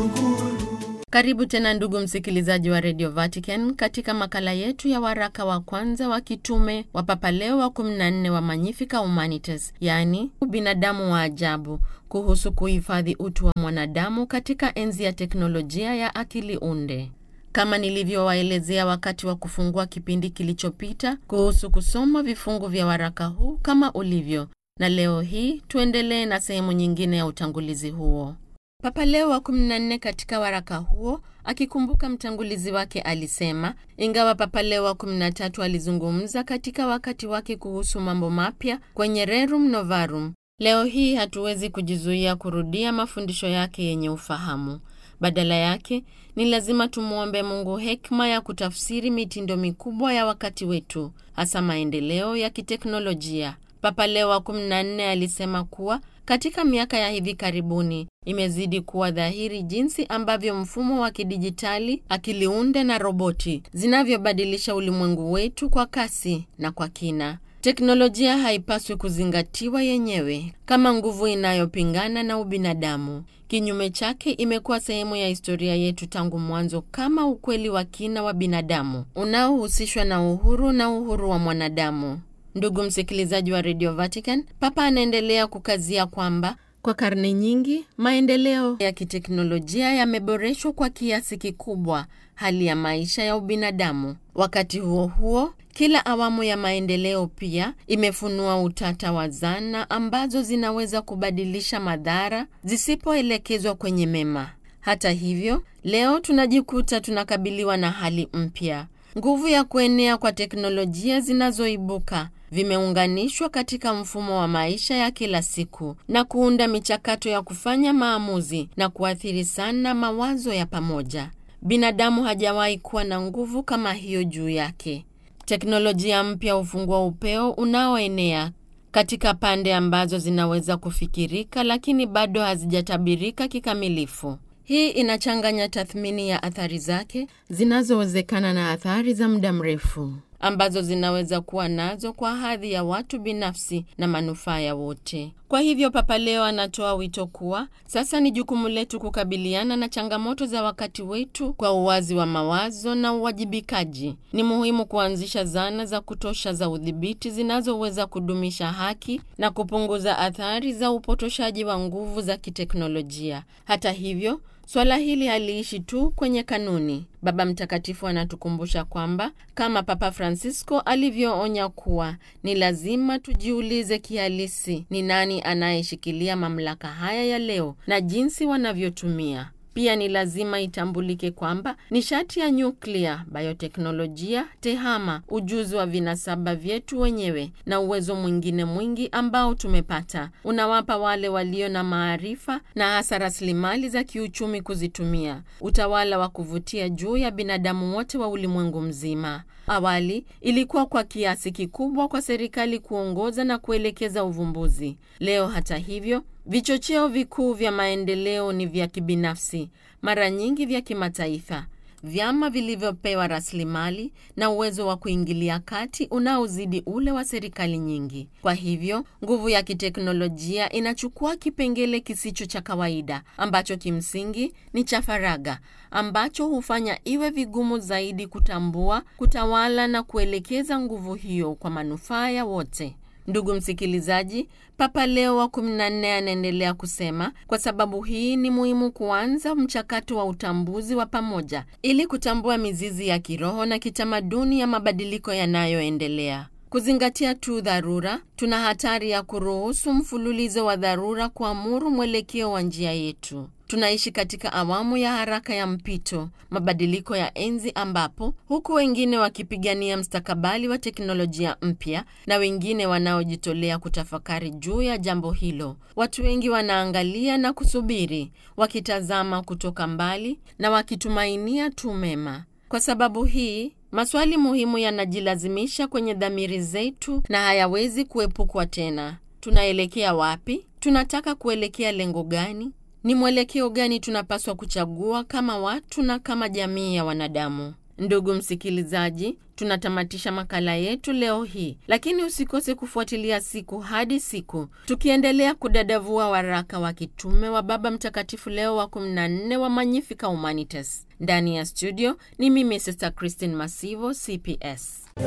Karibu tena ndugu msikilizaji wa Radio Vatican katika makala yetu ya waraka wa kwanza wa kitume wa Papa Leo wa 14 wa Magnifica Humanitas, yaani ubinadamu wa ajabu, kuhusu kuhifadhi utu wa mwanadamu katika enzi ya teknolojia ya akili unde. Kama nilivyowaelezea wakati wa kufungua kipindi kilichopita kuhusu kusoma vifungu vya waraka huu kama ulivyo, na leo hii tuendelee na sehemu nyingine ya utangulizi huo. Papa Leo wa 14 katika waraka huo akikumbuka mtangulizi wake alisema, ingawa Papa Leo wa 13 alizungumza katika wakati wake kuhusu mambo mapya kwenye Rerum Novarum, leo hii hatuwezi kujizuia kurudia mafundisho yake yenye ufahamu. Badala yake ni lazima tumwombe Mungu hekima ya kutafsiri mitindo mikubwa ya wakati wetu, hasa maendeleo ya kiteknolojia. Papa Leo wa 14 alisema kuwa katika miaka ya hivi karibuni imezidi kuwa dhahiri jinsi ambavyo mfumo wa kidijitali, akili unde na roboti zinavyobadilisha ulimwengu wetu kwa kasi na kwa kina. Teknolojia haipaswi kuzingatiwa yenyewe kama nguvu inayopingana na ubinadamu. Kinyume chake, imekuwa sehemu ya historia yetu tangu mwanzo kama ukweli wa kina wa binadamu unaohusishwa na uhuru na uhuru wa mwanadamu. Ndugu msikilizaji wa Radio Vatican, Papa anaendelea kukazia kwamba kwa karne nyingi maendeleo ya kiteknolojia yameboreshwa kwa kiasi kikubwa hali ya maisha ya ubinadamu. Wakati huo huo, kila awamu ya maendeleo pia imefunua utata wa zana ambazo zinaweza kubadilisha madhara zisipoelekezwa kwenye mema. Hata hivyo, leo tunajikuta tunakabiliwa na hali mpya. Nguvu ya kuenea kwa teknolojia zinazoibuka vimeunganishwa katika mfumo wa maisha ya kila siku na kuunda michakato ya kufanya maamuzi na kuathiri sana mawazo ya pamoja. Binadamu hajawahi kuwa na nguvu kama hiyo juu yake. Teknolojia mpya hufungua upeo unaoenea katika pande ambazo zinaweza kufikirika lakini bado hazijatabirika kikamilifu. Hii inachanganya tathmini ya athari zake zinazowezekana na athari za muda mrefu ambazo zinaweza kuwa nazo kwa hadhi ya watu binafsi na manufaa ya wote. Kwa hivyo, Papa Leo anatoa wito kuwa sasa ni jukumu letu kukabiliana na changamoto za wakati wetu kwa uwazi wa mawazo na uwajibikaji. Ni muhimu kuanzisha zana za kutosha za udhibiti zinazoweza kudumisha haki na kupunguza athari za upotoshaji wa nguvu za kiteknolojia. Hata hivyo Swala hili haliishi tu kwenye kanuni. Baba Mtakatifu anatukumbusha kwamba kama Papa Francisco alivyoonya kuwa ni lazima tujiulize kihalisi ni nani anayeshikilia mamlaka haya ya leo na jinsi wanavyotumia. Pia ni lazima itambulike kwamba nishati ya nyuklia, bioteknolojia, tehama, ujuzi wa vinasaba vyetu wenyewe na uwezo mwingine mwingi ambao tumepata unawapa wale walio na maarifa na hasa rasilimali za kiuchumi kuzitumia utawala wa kuvutia juu ya binadamu wote wa ulimwengu mzima. Awali ilikuwa kwa kiasi kikubwa kwa serikali kuongoza na kuelekeza uvumbuzi. Leo hata hivyo vichocheo vikuu vya maendeleo ni vya kibinafsi, mara nyingi vya kimataifa, vyama vilivyopewa rasilimali na uwezo wa kuingilia kati unaozidi ule wa serikali nyingi. Kwa hivyo, nguvu ya kiteknolojia inachukua kipengele kisicho cha kawaida ambacho kimsingi ni cha faragha, ambacho hufanya iwe vigumu zaidi kutambua, kutawala na kuelekeza nguvu hiyo kwa manufaa ya wote. Ndugu msikilizaji, Papa Leo wa 14 anaendelea kusema, kwa sababu hii ni muhimu kuanza mchakato wa utambuzi wa pamoja ili kutambua mizizi ya kiroho na kitamaduni ya mabadiliko yanayoendelea. Kuzingatia tu dharura, tuna hatari ya kuruhusu mfululizo wa dharura kuamuru mwelekeo wa njia yetu. Tunaishi katika awamu ya haraka ya mpito, mabadiliko ya enzi, ambapo huku wengine wakipigania mstakabali wa teknolojia mpya na wengine wanaojitolea kutafakari juu ya jambo hilo, watu wengi wanaangalia na kusubiri, wakitazama kutoka mbali na wakitumainia tu mema. Kwa sababu hii maswali muhimu yanajilazimisha kwenye dhamiri zetu na hayawezi kuepukwa tena. Tunaelekea wapi? Tunataka kuelekea lengo gani? Ni mwelekeo gani tunapaswa kuchagua kama watu na kama jamii ya wanadamu? Ndugu msikilizaji, tunatamatisha makala yetu leo hii, lakini usikose kufuatilia siku hadi siku, tukiendelea kudadavua waraka wa kitume wa Baba Mtakatifu Leo wa 14 wa Magnificat Humanitas. Ndani ya studio ni mimi Sister Christine Masivo, CPS.